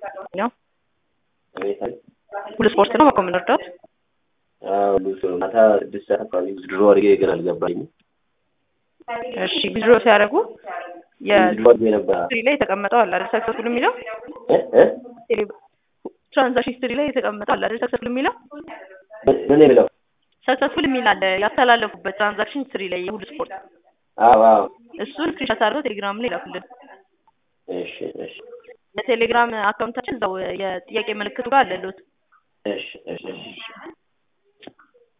ነው አቤት አቤት። ሁሉ ስፖርት ነው በኮ የምንወርዳት አዎ ብዙ ነው። ማታ ስድስት ሰዓት አካባቢ ድሮ አድርጌ ግን አልገባኝም። እሺ ቢዝሮ ሲያደርጉ ድሮ አድርጌ ነበር። የሂስትሪ ላይ የተቀመጠው አለ አይደል ሰክሰስፉል የሚለው እ እ ትራንዛክሽን ሂስትሪ ላይ የተቀመጠው አለ አይደል ሰክሰስፉል የሚለው ምን የሚለው? ሰክሰስፉል የሚል አለ ያስተላለፉበት ትራንዛክሽን ሂስትሪ ላይ የሁሉ ስፖርት አዎ አዎ። እሱን ስክሪንሾት አድርገው ቴሌግራም ላይ ይላኩልን። እሺ እሺ የቴሌግራም አካውንታችን እዛው የጥያቄ ምልክቱ ጋር አለሉት። እሺ እሺ እሺ